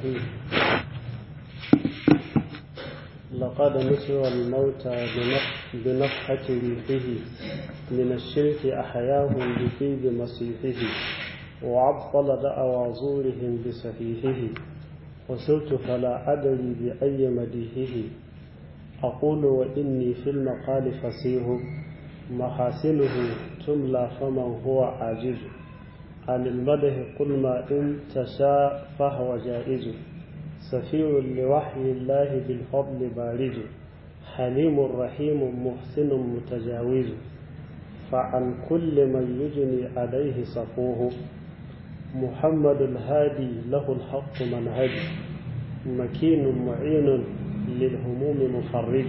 لقد نسر الموتى بنفحة ريحه من الشرك أحياهم بطيب مسيحه وعطل دعوى زورهم بسفيهه وسرت فلا أدري بأي مديحه أقول وإني في المقال فصيح محاسنه تملى فمن هو عاجز عن المدح قل ما إن تشاء فهو جائز سفير لوحي الله بالفضل بارز حليم رحيم محسن متجاوز فعن كل من يجني عليه صفوه محمد الهادي له الحق منهج مكين معين للهموم مفرج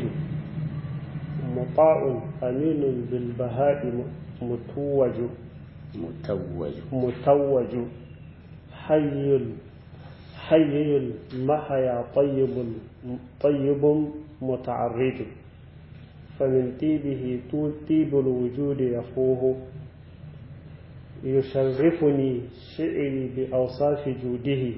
مطاع أمين بالبهاء متوج متوج متوج حي حي المحيا طيب طيب متعرج فمن طيبه طيب الوجود يفوه يشرفني شعري بأوصاف جوده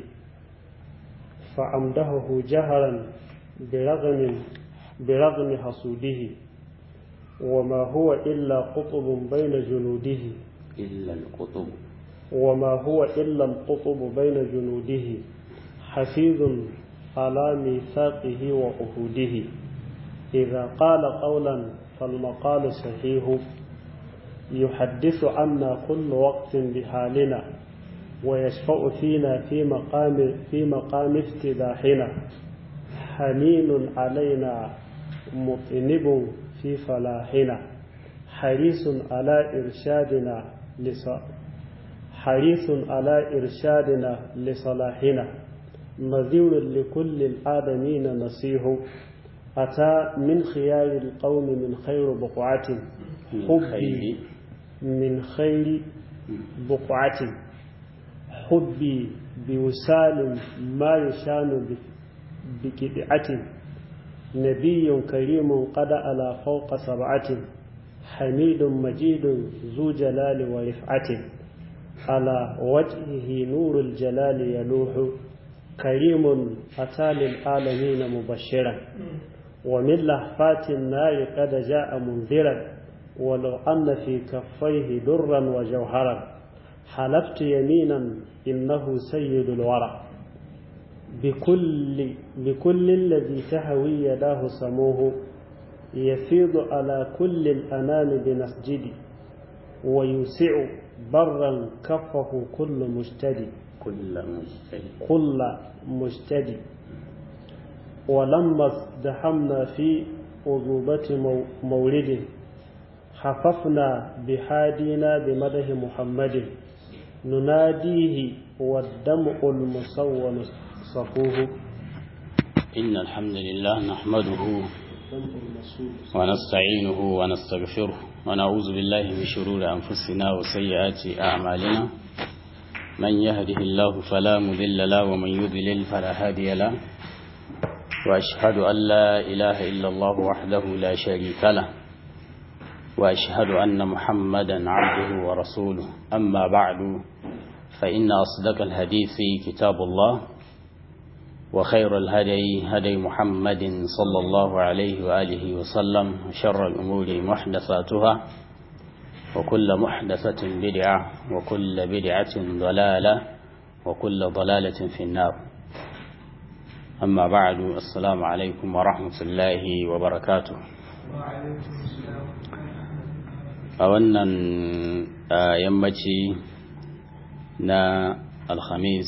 فأمدهه جهرا برغم برغم حسوده وما هو إلا قطب بين جنوده إلا القطب وما هو إلا القطب بين جنوده حفيظ على ميثاقه وعهوده إذا قال قولا فالمقال صحيح يحدث عنا كل وقت بحالنا ويشفع فينا في مقام في مقام افتداحنا حنين علينا مطنب في فلاحنا حريص على إرشادنا لص... حريص على إرشادنا لصلاحنا نذير لكل الآدمين نصيح أتى من خيار القوم من خير بقعة حبي من خير بقعة حبي بوسال ما يشان بكدعة نبي كريم قد على فوق سبعة حميد مجيد ذو جلال ورفعة على وجهه نور الجلال يلوح كريم أتى للعالمين مبشرا ومن لهفات النار قد جاء منذرا ولو أن في كفيه درا وجوهرا حلفت يمينا إنه سيد الورى بكل, بكل الذي تهوي يداه سموه يفيض على كل الأنام بنسجد ويوسع برا كفه كل مجتدي كل مجتهد كل مجتدي ولما ازدحمنا في أذوبة مولد حففنا بحادينا بمدح محمد نناديه والدمع المصون صفوه إن الحمد لله نحمده ونستعينه ونستغفره ونعوذ بالله من شرور أنفسنا وسيئات أعمالنا من يهده الله فلا مذل له ومن يضلل فلا هادي له وأشهد أن لا إله إلا الله وحده لا شريك له وأشهد أن محمدا عبده ورسوله أما بعد فإن أصدق الحديث كتاب الله وخير الهدي هدي محمد صلى الله عليه وآله وسلم وشر الأمور محدثاتها وكل محدثة بدعة وكل بدعة ضلالة وكل ضلالة في النار أما بعد السلام عليكم ورحمة الله وبركاته أولا يمتي نا الخميس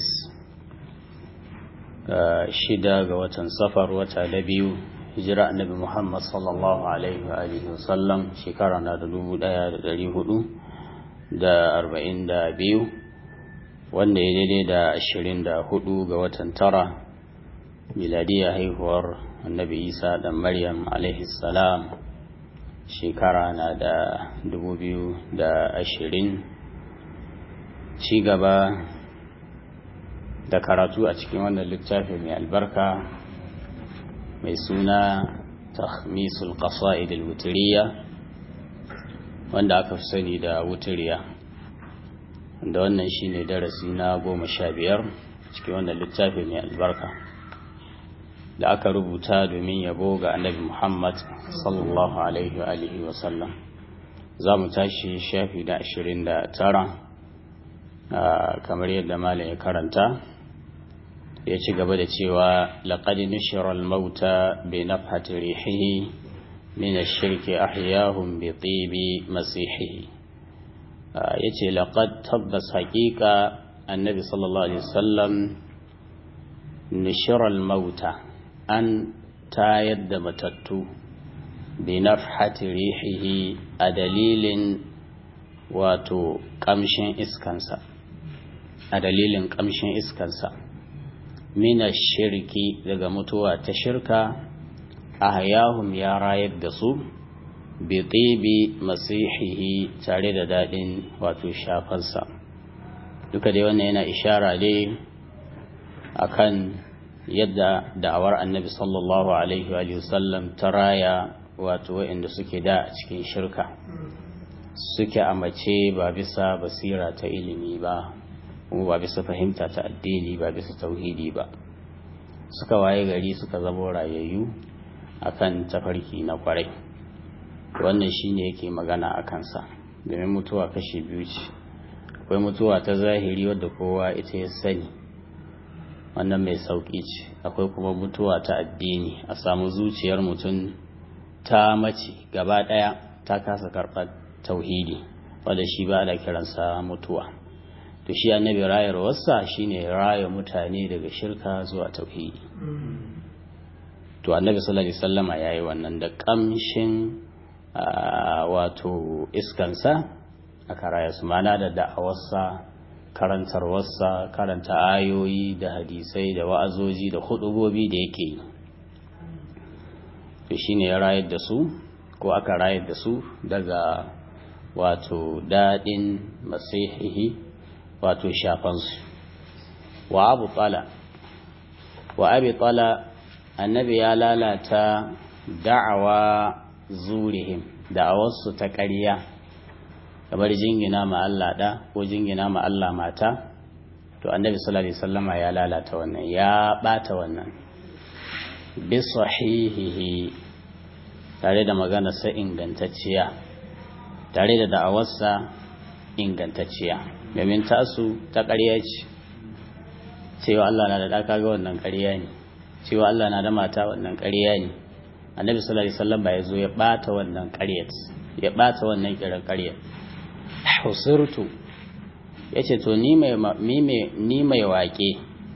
shida ga watan safar wata da biyu hijira annabi Muhammad sallallahu alaihi wa alihi wasallam shekara na da dubu daya da dari hudu da arba'in da biyu wanda ya daidai da ashirin da hudu ga watan tara miladiyar haihuwar annabi isa da maryam alaihi salam shekara na da dubu biyu da ashirin ci gaba da karatu a cikin wannan littafi mai albarka mai suna takhmisul qasa'id al-wutriya wanda aka fi sani da wutiriya wanda wannan shine darasi na goma sha biyar cikin wannan littafi mai albarka da aka rubuta domin yabo ga annabi Muhammad sallallahu alaihi wa alihi wa sallam za mu tashi shafi da ashirin da tara kamar yadda malam ya karanta ya ci gaba da cewa laqad nushira al-mauta bi nafhati rihihi min ash-shirki ahyahum bi tibi masihihi yace laqad tabbas haqiqa annabi sallallahu alaihi wasallam nushira al-mauta an tayar da matattu bi nafhati rihihi a dalilin wato kamshin iskansa a dalilin kamshin iskansa mina shirki daga mutuwa ta shirka a hayahum ya rayar da su bi tsibi masihihi tare da daɗin wato shafansa duka dai wannan yana ishara dai akan yadda da'awar annabi sallallahu alaihi wa sallam ta raya wato waɗanda suke da a cikin shirka suke a mace ba bisa basira ta ilimi ba kuma ba bisa fahimta ta addini ba bisa tauhidi ba suka waye gari suka zama rayayyu akan tafarki na kwarai wannan shine yake magana a kansa domin mutuwa kashi biyu ce akwai mutuwa ta zahiri wadda kowa ita ya sani wannan mai sauƙi ce akwai kuma mutuwa ta addini a samu zuciyar mutum ta mace gaba ɗaya ta kasa karɓar tauhidi wadda shi ba da kiransa mutuwa to shi annabi rayarwarsa shine raya mutane daga shirka zuwa tauhidi to annabi sallallahu alaihi wasallama yayi wannan da kamshin wato iskansa aka raya su mana da da'awarsa karantarwarsa karanta ayoyi da hadisai da wa'azoji da hudubobi da yake yi to shine ya rayar da su ko aka rayar da su daga wato daɗin masihihi wato shafansu wa abu tsala wa abi tsala annabi ya lalata da'awa zurihim da'awarsu ta ƙarya kamar jingina ma Allah da ko jingina ma Allah mata to annabi sallallahu alaihi wasallama ya lalata wannan ya bata wannan bi sahihihi tare da magana sa ingantacciya tare da da'awarsa ingantacciya domin tasu ta ƙarya ce cewa Allah na da ɗaka ga wannan ƙarya ne cewa Allah na da mata wannan ƙarya ne annabi sallallahu alaihi wasallam ba ya zo ya bata wannan ƙaryat ya bata wannan kiran ƙaryat husirtu yace to ni mai ni mai waƙe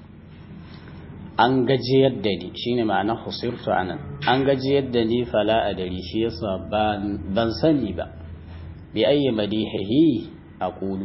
an gajiyar da ni shine ma'ana husirtu anan an gajiyar da ni fala adari shi yasa ban sani ba bi ayyi madihihi aqulu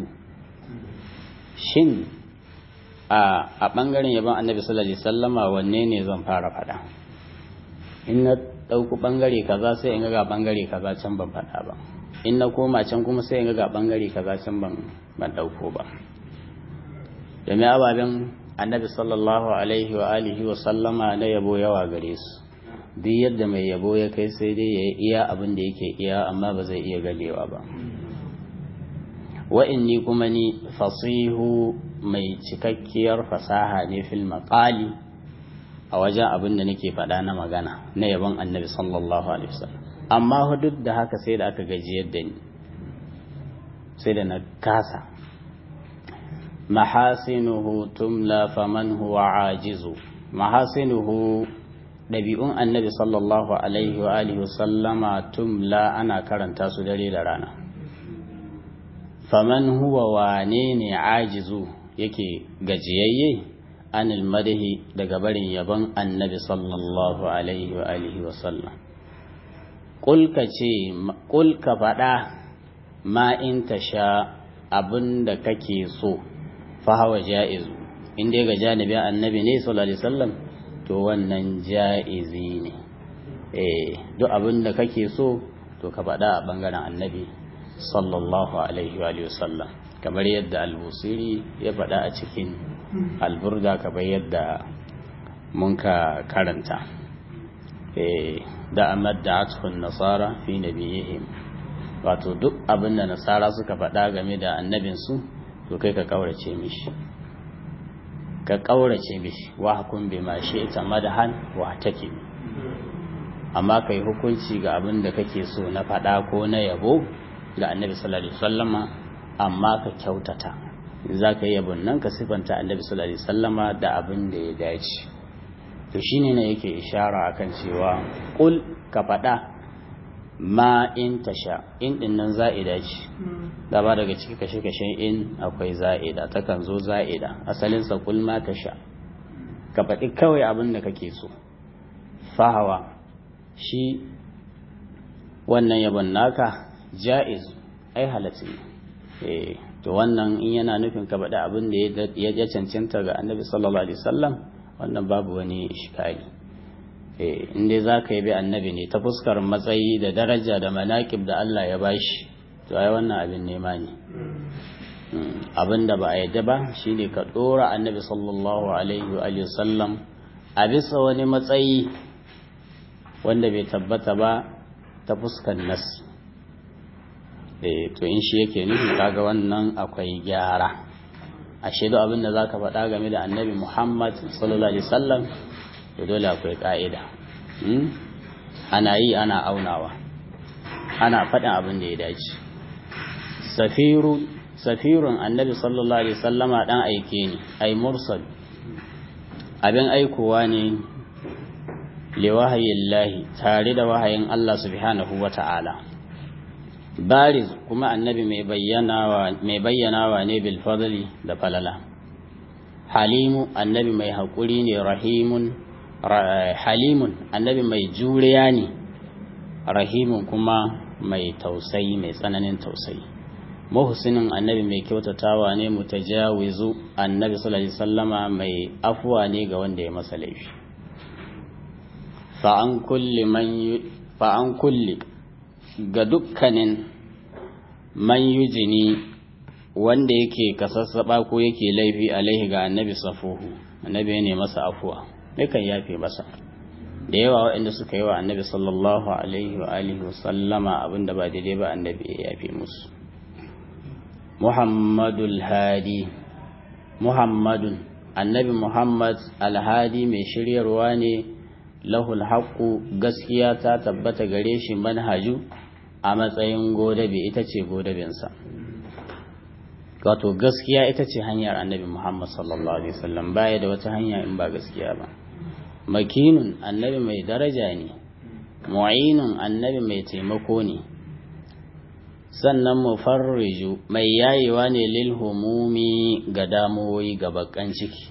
shin a a bangaren yaban annabi sallallahu alaihi wasallama wanne ne zan fara fada in na dauku bangare kaza sai in ga bangare kaza can ban fada ba in na koma can kuma sai in ga bangare kaza can ban ban dauko ba domin ababen annabi sallallahu alaihi wa alihi wa sallama na yabo yawa gare su duk yadda mai yabo ya kai sai dai ya iya abin da yake iya amma ba zai iya ganewa ba wa inni kuma ni fasihu mai cikakkiyar fasaha ne fil maqali a wajen abin da nake faɗa na magana na yabon annabi sallallahu alaihi wasallam amma duk da haka sai da aka gajiyar da ni sai da na kasa mahasinuhu tumla faman huwa ajizu mahasinuhu ɗabi'un annabi sallallahu alaihi wa alihi wasallama tumla ana karanta su dare da rana faman huwa wane ne ajizu yake gajiyayye anil madahi daga barin yabon annabi sallallahu alaihi wa alihi wasallam kulka ce kulka faɗa ma in ta sha abin da kake so fahawa ja'izu in dai ga janibin annabi ne sallallahu alaihi wasallam to wannan ja'izi ne eh duk abin da kake so to ka faɗa a bangaren annabi sallallahu alaihi wa sallam kamar yadda al-busiri ya faɗa a cikin alburda kamar yadda mun ka karanta eh da amad da atfun nasara fi nabiyihim wato duk abin da nasara suka faɗa game da annabinsu to kai ka kaurace mishi ka ƙaurace mishi wa hakun bi ma shi ita madahan wa take amma kai hukunci ga abin da kake so na faɗa ko na yabo ga annabi sallallahu alaihi wasallama amma ka kyautata za ka yi yabon nan ka sifanta annabi sallallahu alaihi wasallama da abin da ya dace to shine ne yake ishara akan cewa kul ka faɗa ma in tasha in din nan za'ida ce gaba daga ciki kashe-kashen in akwai za'ida takan zo za'ida asalinsa kul ma tasha ka faɗi kawai abin da kake so fahawa shi wannan yabon naka ja'iz ai halatta ne to wannan in yana nufin ka faɗi abin da ya cancanta ga annabi sallallahu alaihi wasallam wannan babu wani ishkali in dai za ka yi bi annabi ne ta fuskar matsayi da daraja da manaƙib da Allah ya bashi to ai wannan abin nema ne abin da ba a yadda ba shine ka ɗora annabi sallallahu alaihi wa sallam a bisa wani matsayi wanda bai tabbata ba ta fuskar nasi to in shi yake nufi kaga wannan akwai gyara a shaidu abin da za ka faɗa game da annabi muhammad sallallahu alaihi wasallam to dole akwai ƙa'ida ana yi ana aunawa ana faɗin abin da ya dace safirun annabi sallallahu alaihi wasallama ɗan aike ne ai mursal abin aikowa ne liwahayin lahi tare da wahayin allah subhanahu wa ta'ala bariz kuma annabi mai bayyanawa ne bil fadli da falala halimu annabi mai haƙuri ne rahimun halimun annabi mai juriya ne rahimun kuma mai tausayi mai tsananin tausayi muhsinin annabi mai kyautatawa ne mutajawizu annabi sallallahu alaihi wasallama mai afuwa ne ga wanda ya masa laifi fa an kulli man fa an kulli ga dukkanin man yujini wanda yake kasassaba ko yake laifi alaihi ga annabi safuhu annabi ne masa afuwa yakan yafe masa da yawa waɗanda suka yi wa annabi sallallahu alaihi wa alihi wasallama abinda ba daidai ba annabi ya yafe musu muhammadul hadi muhammadun annabi muhammad alhadi mai shiryarwa ne lahul haqqu gaskiya ta tabbata gare shi manhaju a matsayin godabe ita ce godabinsa wato gaskiya ita ce hanyar annabi muhammad sallallahu alaihi wasallam baya da wata hanya in ba gaskiya ba makinun annabi mai daraja ne mu'inun annabi mai taimako ne sannan mufarriju mai yayewa ne lil humumi ga damuwoyi ga bakan ciki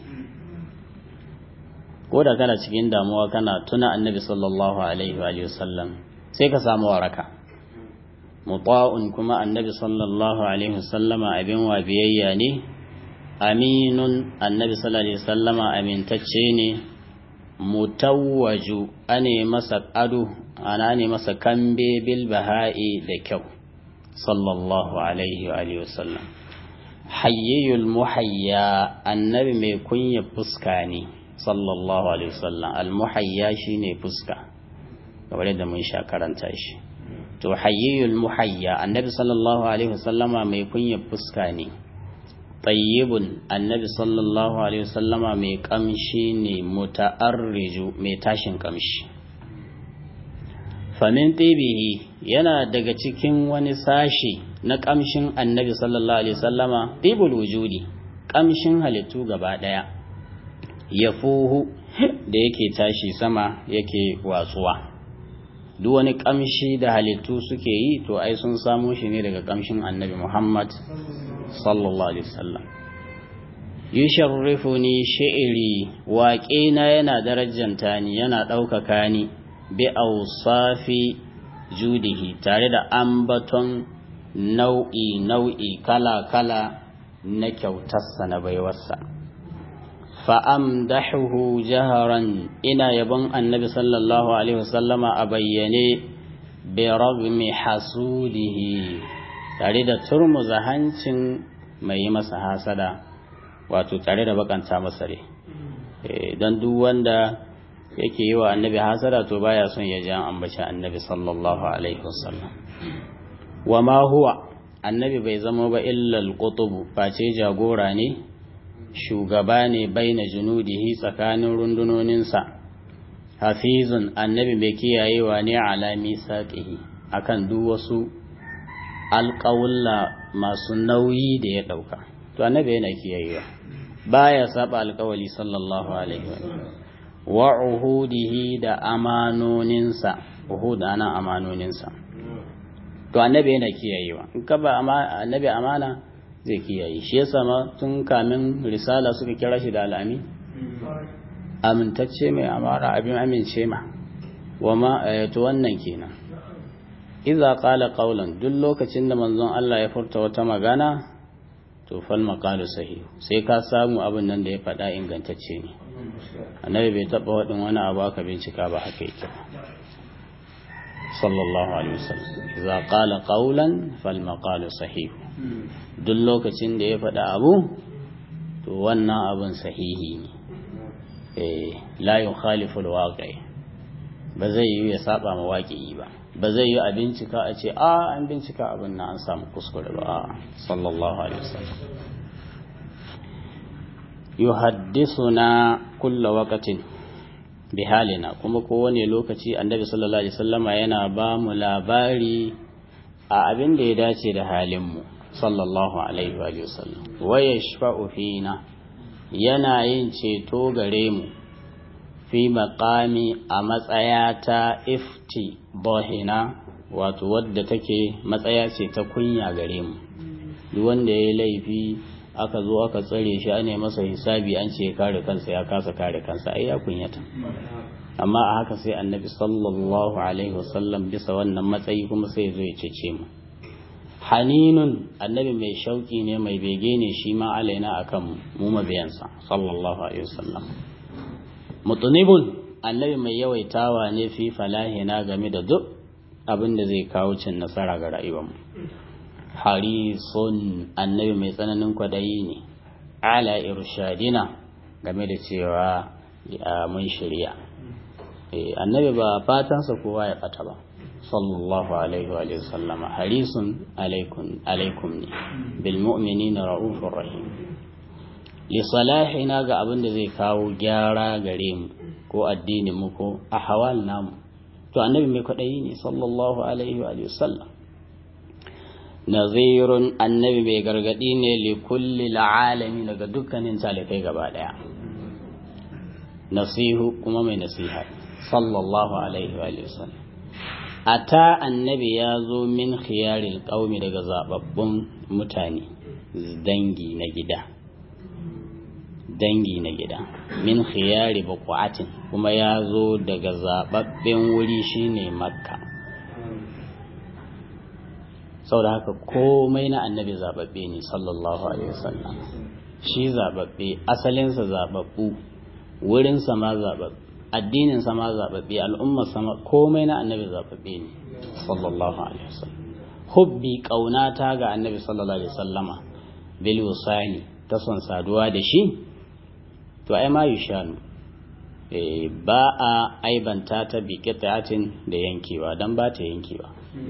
ko da kana cikin damuwa kana tuna annabi sallallahu alaihi wa sallam sai ka samu waraka muta'un kuma annabi sallallahu alaihi wasallama abin wa biyayya ne aminun annabi sallallahu alaihi wasallama amintacce ne mutawwaju ane masa ado ana ne masa kambe bil baha'i da kyau sallallahu alaihi wa alihi wasallam hayyul muhayya annabi mai kunya fuska ne sallallahu alaihi wasallam al muhayya shine fuska kamar yadda mun sha karanta shi to hayyul muhayya annabi sallallahu alaihi wasallama mai kunya fuska ne tayyibun annabi sallallahu alaihi wasallama mai kamshi ne muta'arriju mai tashin kamshi famin tibihi yana daga cikin wani sashi na kamshin annabi sallallahu alaihi wasallama tibul wujudi kamshin halittu gaba daya yafuhu da yake tashi sama yake watsuwa duk wani kamshi da halittu suke yi to ai sun samo shi ne daga kamshin annabi Muhammad sallallahu alaihi wasallam yusharrifuni shi'ri waƙena yana darajanta ni yana ɗaukaka ni bi awsafi judihi tare da ambaton nau'i nau'i kala kala na kyautarsa na baiwarsa fa'amdahuhu jaharan ina yabon annabi sallallahu alaihi wasallama a bayyane bi ragmi hasudihi tare da turmuza hancin mai yi masa hasada wato tare da bakanta masa rai don duk wanda yake yi wa annabi hasada to baya son ya ji an ambaci annabi sallallahu alaihi wasallam wa ma huwa annabi bai zama ba illa al face jagora ne shugaba ne baina junudihi tsakanin rundunoninsa hafizun annabi mai kiyayewa ne ala misaqihi akan duk wasu alƙawulla masu nauyi da ya ɗauka to annabi yana kiyayewa baya saba alƙawali sallallahu alaihi wa wa uhudihi da amanoninsa uhud ana amanoninsa to annabi yana kiyayewa in ka ba annabi amana zai kiyaye shi yasa ma tun kamin risala suka kira shi da al'ami amintacce mai amara abin amince ma wa ma to wannan kenan idza qala qawlan duk lokacin da manzon Allah ya furta wata magana to fal maqalu sahih sai ka samu abin nan da ya faɗa ingantacce ne annabi bai taɓa waɗin wani abu aka bincika ba haka yake sallallahu alaihi wasallam idza qala qawlan fal maqalu sahih duk lokacin da ya faɗa abu to wannan abin sahihi ne eh la yukhalifu alwaqi ba zai yi ya saba ma waƙi ba ba zai yi a bincika a ce a an bincika abin na an samu kuskure ba a sallallahu alaihi wasallam yuhaddithuna kulla waqtin bihalina kuma kowane lokaci annabi sallallahu alaihi wasallama yana ba mu labari a abin da ya dace da halin mu sallallahu alaihi wa sallam wa yashfa'u fina yana yin ceto gare mu fi maqami a matsaya ta ifti bahina wato wadda take matsaya ce ta kunya gare mu duk wanda ya yi laifi aka zo aka tsare shi ane masa hisabi an ce kare kansa ya kasa kare kansa ai ya kunyata amma a haka sai annabi sallallahu alaihi wasallam bisa wannan matsayi kuma sai zo ya cece mu haninun annabi mai shauki ne mai bege ne shi ma alaina akan mu mabiyansa sallallahu alaihi wasallam mutunibun annabi mai yawaitawa ne fi falahina game da duk abin da zai kawo cin nasara ga rayuwarmu harisun annabi mai tsananin kwadayi ne ala irshadina game da cewa mun shirya annabi ba fatansa kowa ya bata ba sallallahu alaihi wa sallama harisun alaikum alaikum ne bil mu'minina ra'ufur rahim li salahina ga abin da zai kawo gyara gare mu ko addinin mu ko ahwal namu to annabi mai kwadayi ne sallallahu alaihi wa sallam nazirun annabi mai gargadi ne li kulli alami daga dukkanin talikai gaba daya nasihu kuma mai nasiha sallallahu alaihi wa sallam ata annabi ya zo min khiyaril qaumi daga zababbun mutane dangi na gida dangi na gida min khiyari baquatin kuma ya zo daga zababben wuri shine makka saboda haka komai na annabi zababbe ne sallallahu alaihi wasallam shi zababbe asalinsa zababbu wurinsa ma zababbe addininsa ma zababbe al'ummar sama komai na annabi zababbe ne sallallahu alaihi wasallam hubbi kaunata ga annabi sallallahu alaihi wasallama bil wasani ta son saduwa da shi to ai ma yushanu eh ba a aibanta ta bi qita'atin da yankewa dan ba ta yankewa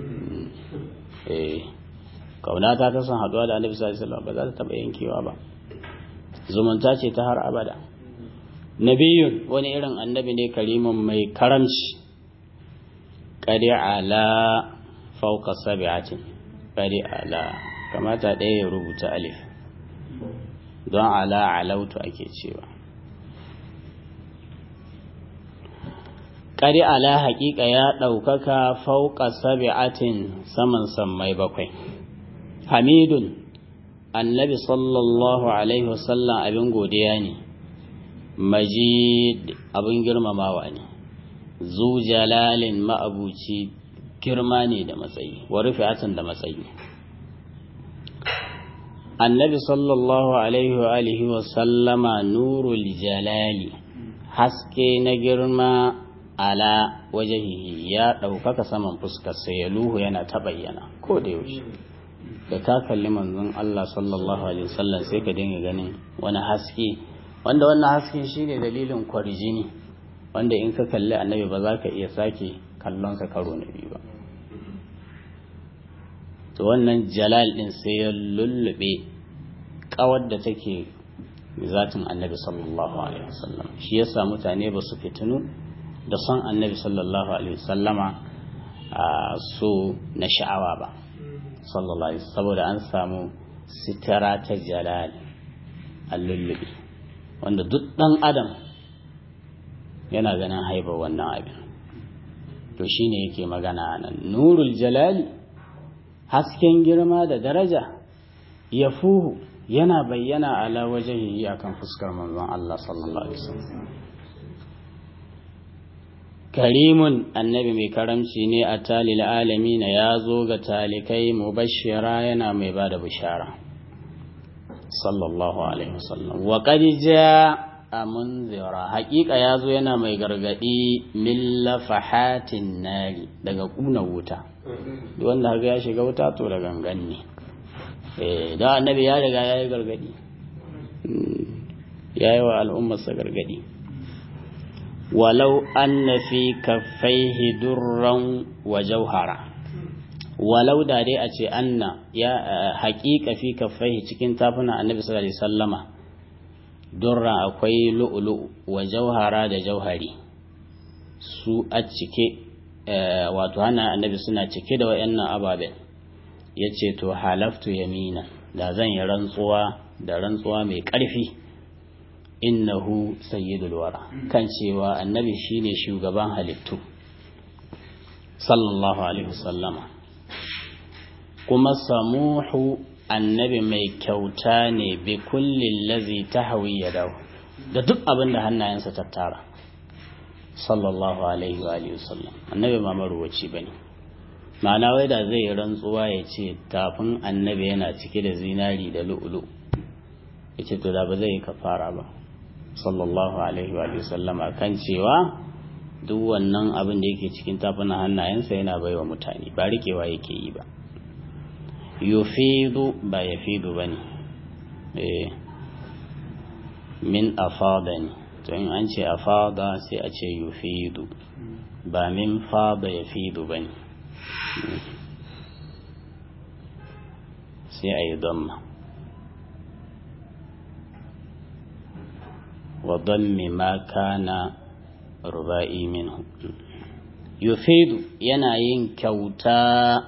eh kaunata ta son haduwa da annabi sallallahu alaihi wasallam ba za ta taba yankewa ba zumunta ce ta har abada nabiyun wani irin annabi ne karimin mai karamci ƙari ala fauka sabi'atin ƙari ala kamata ɗaya ya rubuta alif don ala alautu ake cewa ƙari ala haƙiƙa ya ɗaukaka fauka sabi'atin saman sammai bakwai hamidun annabi sallallahu alaihi wasallam abin godiya ne majid abin girmamawa ne zu jalalin ma'abuci girma ne da matsayi wa rufi'atan da matsayi annabi sallallahu alaihi wa alihi wa sallama nurul jalali haske na girma ala wajahihi ya ɗaukaka saman fuskarsa ya luhu yana ta bayyana ko da yaushe da ka kalli manzon Allah sallallahu alaihi wasallam sai ka dinga ganin wani haske wanda wannan haske shine dalilin kwarjini wanda in ka kalli annabi ba za ka iya sake kallonsa karo na biyu ba to wannan jalal din sai ya lullube kawar da take zatin annabi sallallahu alaihi wasallam shi yasa mutane ba su fitinu da son annabi sallallahu alaihi wasallama a so na sha'awa ba sallallahu alaihi saboda an samu sitara ta jalal allullubi wanda duk dan adam yana ganin haibar wannan abin to shine yake magana nan nurul jalali hasken girma da daraja ya fuhu yana bayyana ala wajen akan fuskar manzon Allah sallallahu alaihi wasallam karimun annabi mai karamci ne a talil alami na ya zo ga talikai mubashira yana mai ba da bishara sallallahu alaihi wasallam wa qadija a munzira haƙiƙa ya zo yana mai gargaɗi min lafahatin nari daga ƙuna wuta wanda haka ya shiga wuta to da gangan ne da annabi ya riga ya yi gargaɗi ya yi wa al'ummarsa gargaɗi walau anna fi kaffaihi durran wa jauhara walau da dai a ce anna ya haƙiƙa fi kaffaihi cikin tafuna annabi sallallahu alaihi sallama durra akwai lu'ulu wa jauhara da jauhari su a cike wato hana annabi suna cike da wayannan ababen ya ce to halaftu yamina da zan yi rantsuwa da rantsuwa mai ƙarfi innahu sayyidul wara kan cewa annabi shine shugaban halittu sallallahu alaihi wasallama kuma samuhu annabi mai kyauta ne bi kullin lazi tahwi yadahu da duk abin da hannayensa tattara sallallahu alaihi wa alihi wasallam annabi ma maruwaci bane ma'ana wai da zai rantsuwa ya ce tafin annabi yana cike da zinari da lu'ulu ya ce to da ba zai yi kafara ba sallallahu alaihi wa sallama kan cewa duk wannan abin da yake cikin tafunan hannayensa yana baiwa mutane ba rikewa yake yi ba yufidu ba yafidu ba ne min afada ne to in an ce afada sai a ce yufidu ba min fada yafidu ba ne sai a yi damma wa dammi ma kana ruba'i minhu yufidu yana yin kyauta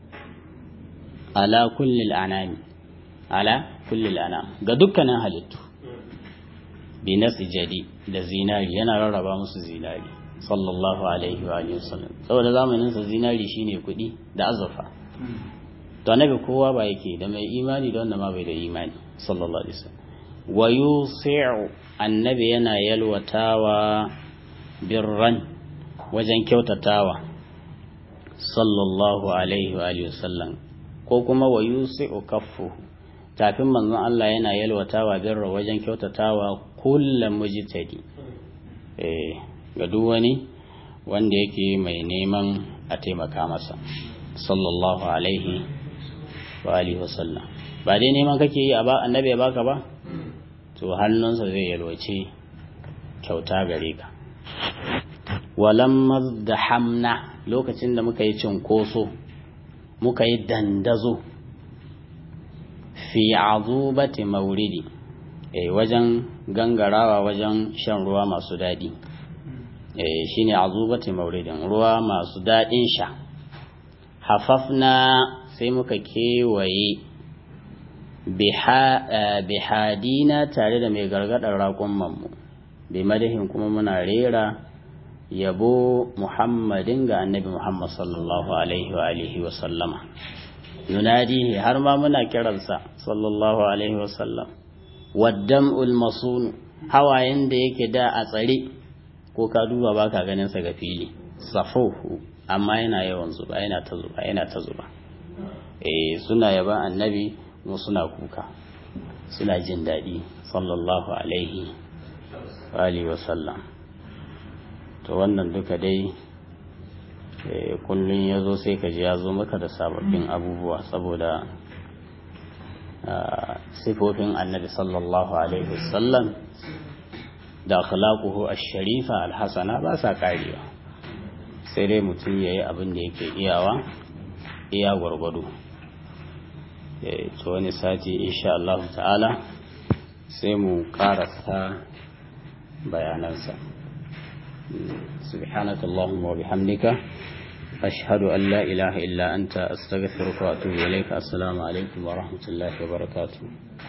ala kullil anami ala kullil anam ga dukkanin halittu bi jadi da zinari yana rarraba musu zinari sallallahu alaihi wa alihi wasallam saboda zamanin sa zinari shine kuɗi da azurfa to annabi kowa ba yake da mai imani da wanda ma bai da imani sallallahu alaihi wasallam wa yusi'u annabi yana yalwatawa birran wajen kyautatawa sallallahu alaihi wa alihi wasallam ko kuma wa yusi'u kaffu tafin manzon Allah yana yalwatawa birra wajen kyautatawa kullum mujtadi eh ga duk wani wanda yake mai neman a taimaka masa sallallahu alaihi wa alihi wasallam ba dai neman kake yi a ba annabi ya baka ba to hannunsa zai yalwace kyauta gare ka walamma da hamna lokacin da muka yi cinkoso muka yi dandazo fi azubati mauridi eh wajen gangarawa wajen shan ruwa masu daɗi eh shine azubati mauridin ruwa masu daɗin sha hafafna sai muka kewaye bihadina tare da mai gargadar raƙon bi madahin kuma muna rera yabo muhammadin ga annabi muhammad sallallahu alaihi wa alihi wa sallama yunadihi har ma muna kiransa sallallahu alaihi wa sallam waddam'ul masun hawayen da yake da a tsare ko ka duba baka ganin sa ga fili safuhu amma yana yawan zuba yana ta zuba yana ta zuba eh suna yaba annabi mu suna kuka suna jin daɗi sallallahu alaihi wa alihi wa sallam to wannan duka dai kullum ya zo sai ka ji ya zo maka da sababbin abubuwa saboda sifofin annabi sallallahu alaihi wasallam da akhlaquhu ash-sharifa al-hasana ba sa karewa sai dai mutum yayi abin da yake iyawa iya gwargwado to wani sati insha Allah ta'ala sai mu karasa bayanansa سبحانك اللهم وبحمدك أشهد أن لا إله إلا أنت أستغفرك وأتوب إليك السلام عليكم ورحمة الله وبركاته